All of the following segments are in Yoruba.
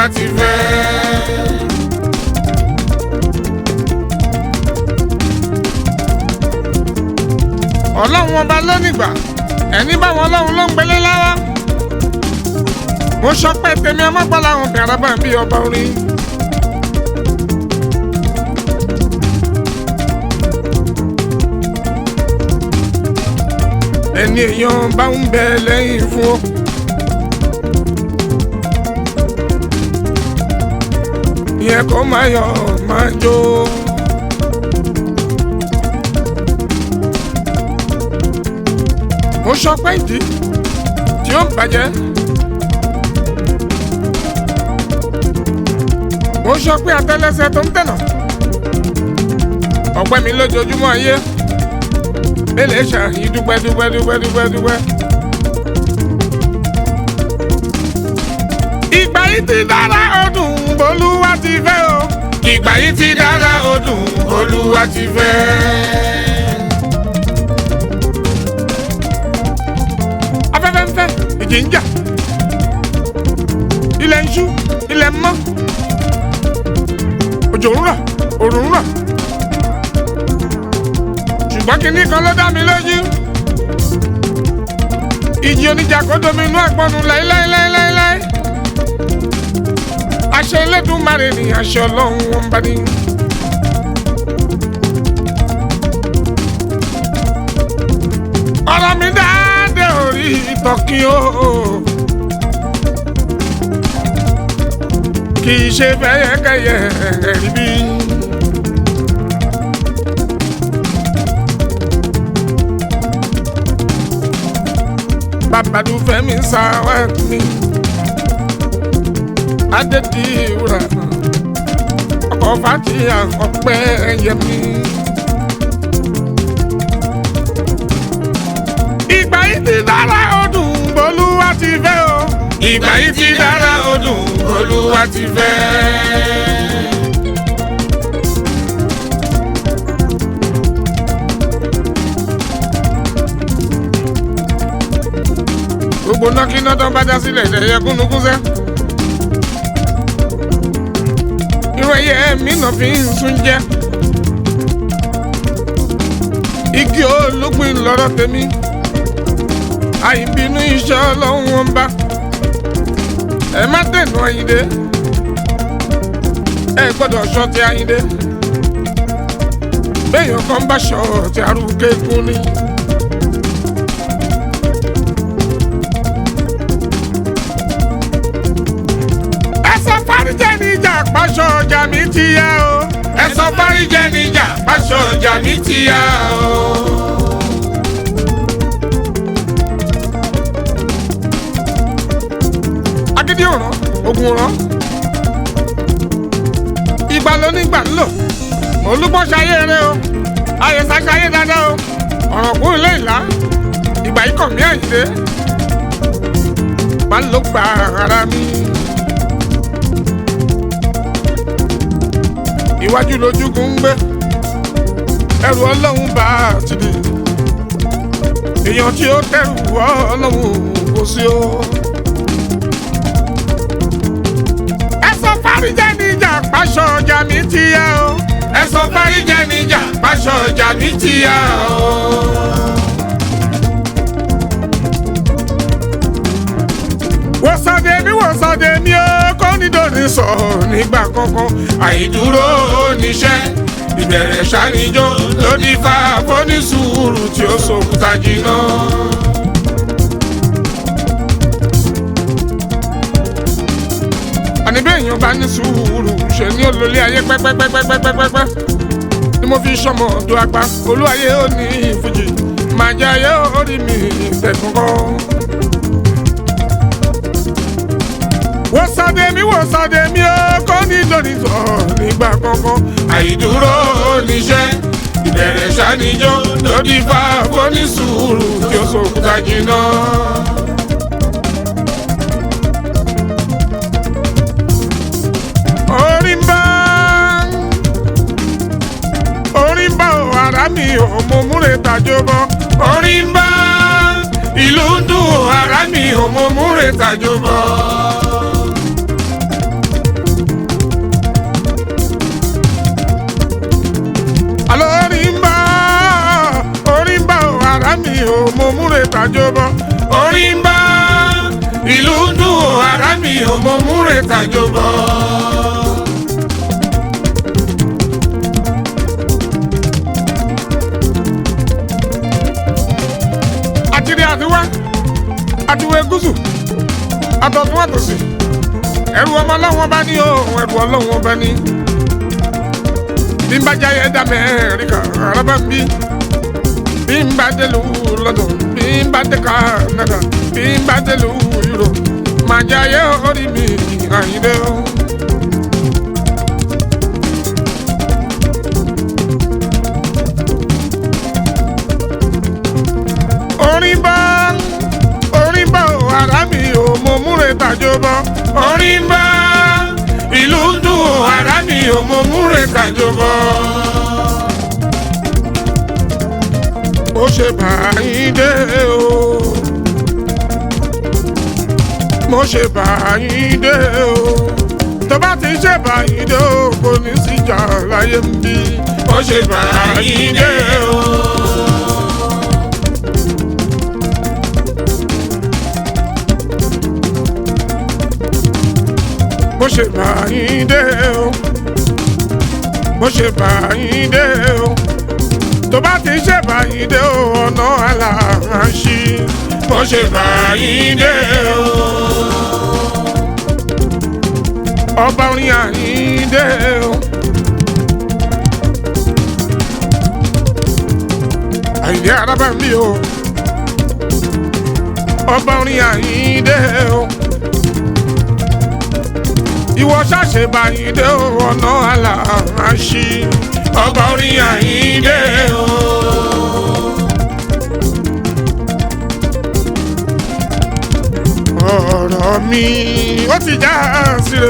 olúwa ti fẹ́. ọlọ́run ọba lónìgbà ẹni báwọn ọlọ́run ló ń gbélé lára mo sọ pé tèmi ọmọgbọ́n làwọn bẹ̀rẹ̀ bá bí ọba orin. ẹni èèyàn bá ń bẹ lẹ́yìn fún ọ. ìyẹn kò máa yọ máa jó. mo sọ pé ìdí tí ó ń bàjẹ́. mo sọ pé àtẹ́lẹsẹ̀ tó ń tẹ̀nà. ọ̀pẹ mi lójoojúmọ́ ayé mélòó ṣàyí dúpẹ́ dúpẹ́ dúpẹ́ dúpẹ́ dúpẹ́. ìgbà yìí ti dára ọdún olúwa ti fẹ́ o. ìgbà yìí ti dára ọdún olúwa ti fẹ́. afẹ́fẹ́ ń fẹ́ ìjì ń jà ilẹ̀ ń ṣú ilẹ̀ ń mọ́ òjò ń rọ̀ òrùn ń rọ̀ ṣùgbọ́n kinní kan ló dá mi lójú. ìjì oníjà kó domi inú àgbọ̀nù láíláíláíláí. aṣọ Elédùmarè ni aṣọ ọlọ́run wọn bá ní. ọ̀rọ̀ mi dáadé orí ìtọ́kí o. kì í ṣe fẹ́yẹ́kẹ́yẹ́ rí bí. babadu fẹmi sáwẹ mi adediwura ọkọ fatiya ọpẹ yẹmi. ìgbà yìí ti dára ọdún olúwa ti fẹ́ o. ìgbà yìí ti dára ọdún olúwa ti fẹ́. gbogbo nọ́kínà tó ń bá dá sílẹ̀ ẹ̀yẹ kúnnukún sẹ́. irú ẹyẹ mi náà fi ń sún jẹ́. igi ológun lọ́rọ̀ tèmi. àìbínú iṣẹ́ ọlọ́run wọn bá. ẹ má dènà Àyìndé. ẹ gbọ́dọ̀ ṣọ́ ti Àyìndé. béèyàn kan bá ṣọ́ ti arúgbó kékun ni. ẹsọ fáríjẹ níjà pàṣọ ọjà mi ti yá o. ẹsọ fáríjẹ níjà pàṣọ ọjà mi ti yá o. agídí òràn ogun òràn ìgbà ló nígbà ń lò olúbọ̀ ṣayé rẹ o àyẹ̀sà ṣayé dáadáa o ọ̀rọ̀ kún ilé ìlà ìgbà yìí kàn mí Àyìndé máa ń lò gba ara mi. iwájú lójúkun ń gbé ẹrù ọlọ́run bá a ti di èèyàn tí ó tẹrù ọlọ́run kò sí o. ẹ sọ fáríjẹ níjà pàṣọ ọjà mi ti yá o. ẹ sọ fáríjẹ níjà pàṣọ ọjà mi ti yá o. wòsàdé mi wòsàdé mi ó kó nídòní sọ nígbà kankan àìdúró oníṣẹ́ ìbẹ̀rẹ̀ ṣàníjó lódì fa fónísùúrù tí ó sòkúta jìnnà. àní bí èèyàn bá ní sùúrù ṣe ní olólè ayé pẹ́pẹ́pẹ́pẹ́pẹ́pẹ́ ni mo fi sọmọ ọdún apá olúwayé ó ní ìfújì màjà ayé ó rí mi ìtẹ̀kùnkàn. wòsàdé mi wòsàdé mi ó kọ́ ní lónìí sọ nígbà kankan. àìdúró oníṣẹ́ ìbẹ̀rẹ̀ ṣàníjó lódì fa fónísùúrù tí ó sòkúta jìnnà. orí ń bá orí ń bá o ara mi ò mọ múre tàjọ bọ. orí ń bá ìlú ń dùn o ara mi ò mọ múre tàjọ bọ. ò mo múre tàjọ bọ orí ń bá ìlú dùn ò ara mi ò mo múre tàjọ bọ. àtìrí àtiwá àtiwé gúúsù àtọ̀tún àtòsí ẹrù ọmọ ọlọ́wọ́n bá ní o ẹrù ọlọ́wọ́n bá ní. bí n bá jáyé dá mẹ́rìkà arábà ń bí bí n bá dé lu lọ́dọ̀ bí n bá dé Canada bí n bá dé lu Europe màá jáyé orí mi àyíndé o. orin bá orin bá o ara mi ò mo múre tàjọ bọ orin bá ìlú dùn o ara mi ò mo múre tàjọ bọ. ó ṣe báyìí dé o mo ṣe báyìí dé o tó bá ti ṣe báyìí dé o kò ní síjà láyé ń bí ó ṣe báyìí dé o. bó ṣe bá yín dé o bó ṣe bá yín dé o tó bá ti ṣe bá yín dé o ọ̀nà aláàṣì bó ṣe bá yín dé o ọba orin àyín dé o àyíndé arábà mi o ọba orin àyín dé o ìwọ ṣàṣe báyìí dé o ọ̀nà aláàṣì ọba orin àyíndé o. ọ̀rọ̀ mi ó ti já síre.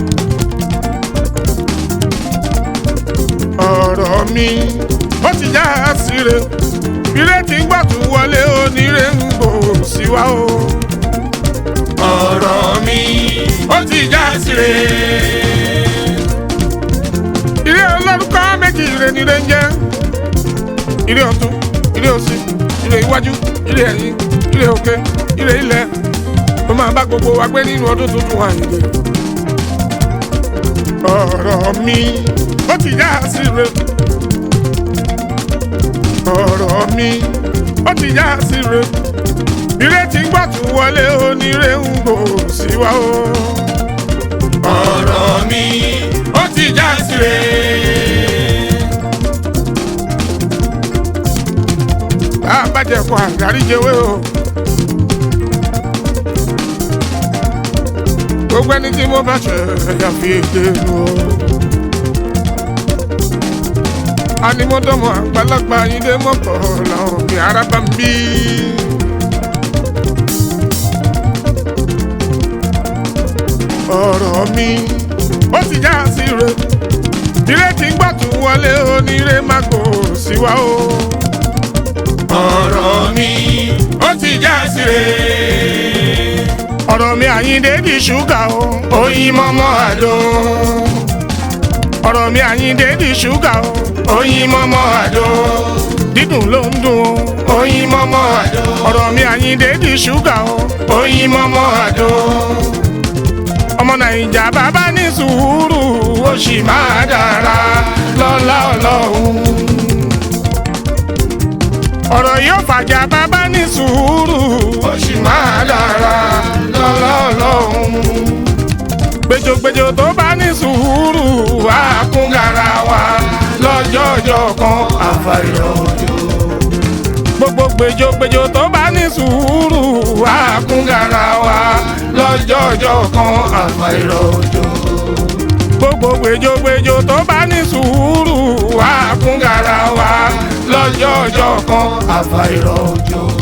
ọ̀rọ̀ mi ó ti já síre. ìrètí ń gbà tún wọlé onírè ń bò sí wa o. ọ̀rọ̀ mi ó ti já síre. Ilé olórúkọ méjì ire ni ire ń jẹ́. Ilé ọ̀tún, ilé òsì, ilé iwájú, ilé ẹ̀yìn, ilé òkè, ilé ilẹ̀. Ó máa bá gbogbo wa gbé nínú ọdún tuntun àyè. Ọ̀rọ̀ mi ó ti já síre. Ọ̀rọ̀ mi ó ti já síre. Ìrètí gbà tún wọlé onírè ń gbò sí wa o. ọ̀rọ̀ mi ó ti já síre. bá a bá jẹ kó àgárí jẹwé o. gbogbo ẹni tí mo bá ṣe ẹ̀yà fi èdè nu o. animọ́dọ́mọ àgbàlagbà yín dé mọ́kọ̀ làwọn òbí ara bá ń bí. ọ̀rọ̀ mi ó ti já sí re ìrètí ń gbà tún wọlé onírè má kò sí wa o. ọ̀rọ̀ mi ó ti já sí re. ọ̀rọ̀ mi àyíndé di ṣúgà o oyin mọ́mọ́ àdó. ọ̀rọ̀ mi àyíndé di ṣúgà o oyin mọ́mọ́ àdó. dídùn ló ń dùn o oyin mọ́mọ́ àdó. ọ̀rọ̀ mi àyíndé di ṣúgà o oyin mọ́mọ́ àdó ọmọ nàìjà bàbá ní sùúrù ó sì máa dára lọ́lá ọlọ́run. ọ̀rọ̀ yóò fàjà bàbá ní sùúrù ó sì máa dára lọ́lá ọlọ́run. gbèjògbèjò tó bá ní sùúrù wá kún garawa lọ́jọ́jọ́ kan àfàìrọ̀ òjò. gbogbo gbèjògbèjò tó bá ní sùúrù wá kún garawa lọ́jọ́jọ́ kan àfàìrọ̀ òjò. gbogbo gbèjògbèjò tó bá ní sùúrù wá kún garawa lọ́jọ́jọ́ kan àfàìrọ̀ òjò.